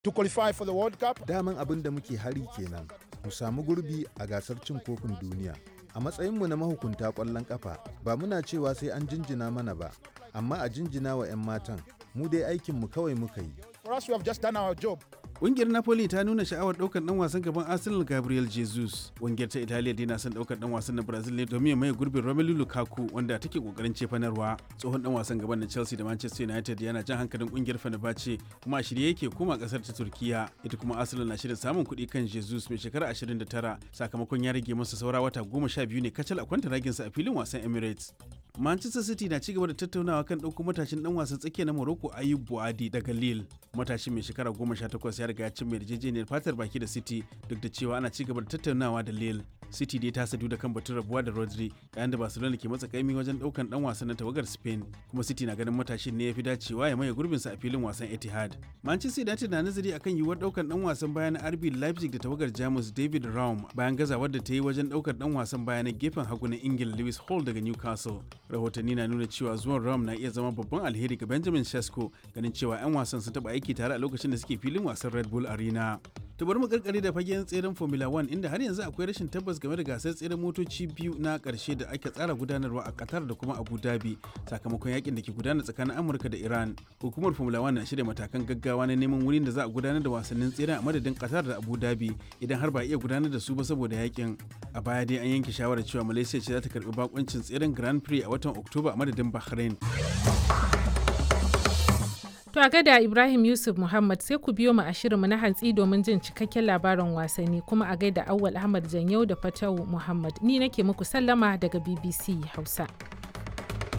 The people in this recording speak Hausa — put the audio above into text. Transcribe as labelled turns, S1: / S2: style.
S1: to qualify for the World Cup.
S2: Daman abin da muke hari kenan, mu samu gurbi a gasar cin kofin duniya. A matsayinmu na mahukunta ƙwallon ƙafa, ba muna cewa sai an jinjina mana ba, amma a jinjina wa 'yan matan, mu dai aikinmu kawai muka yi.
S1: For us, we have just done our job.
S3: Ƙungiyar Napoli ta nuna sha'awar ɗaukar ɗan wasan gaban Arsenal Gabriel Jesus. Ƙungiyar ta Italiya dai na son ɗaukar ɗan wasan na Brazil ne domin ya maye gurbin Romelu Lukaku wanda take ƙoƙarin cefanarwa. Tsohon ɗan wasan gaban na Chelsea da Manchester United yana jan hankalin ƙungiyar Fenerbahce kuma a shirye yake koma ƙasar ta Turkiya. Ita kuma Arsenal na shirin samun kuɗi kan Jesus mai shekara 29 sakamakon ya rage masa saura wata goma sha biyu ne kacal a kwanta raginsa a filin wasan Emirates. Manchester City na cigaba da tattaunawa kan ɗauko matashin ɗan wasan tsakiya na Morocco Ayub Buadi daga Lille. Matashin mai shekara goma sha takwas ya riga ya cimma yarjejeniyar fatar baki da City duk da cewa ana cigaba da tattaunawa da Lille. City dai ta sadu da kan batun rabuwa da Rodri yayin da Barcelona ke matsa kaimi wajen ɗaukan ɗan wasan na tawagar Spain kuma City na ganin matashin ne ya fi dacewa ya maye gurbinsa a filin wasan Etihad. Manchester United na nazari akan yiwuwar ɗaukan ɗan wasan baya na RB Leipzig da tawagar Jamus David Raum bayan gazawar da ta yi wajen ɗaukar ɗan wasan baya na gefen hagu na Ingila Lewis Hall daga Newcastle. rahotanni na nuna cewa zuwan ram na iya zama babban alheri ga benjamin shesko ganin cewa 'yan wasan sun taba aiki tare a lokacin da suke filin wasan red bull arena ta bari mu karkare da fagen tseren formula 1 inda har yanzu akwai rashin tabbas game da gasar tseren motoci biyu na karshe da ake tsara gudanarwa a qatar da kuma abu dhabi sakamakon yakin da ke gudana tsakanin amurka da iran hukumar formula 1 na shirya matakan gaggawa na neman wurin da za a gudanar da wasannin tseren a madadin qatar da abu dhabi idan har ba iya gudanar da su ba saboda yakin a baya dai an yanke shawarar cewa malaysia ce za ta karbi bakoncin tseren grand prix a watan oktoba a madadin bahrain
S4: To a gada Ibrahim Yusuf Muhammad sai ku biyo mu a shirinmu na hantsi domin jin cikakken labarin wasanni kuma a gaida Awwal Ahmad Janyau da Fatawu Muhammad. Ni nake muku sallama daga BBC Hausa.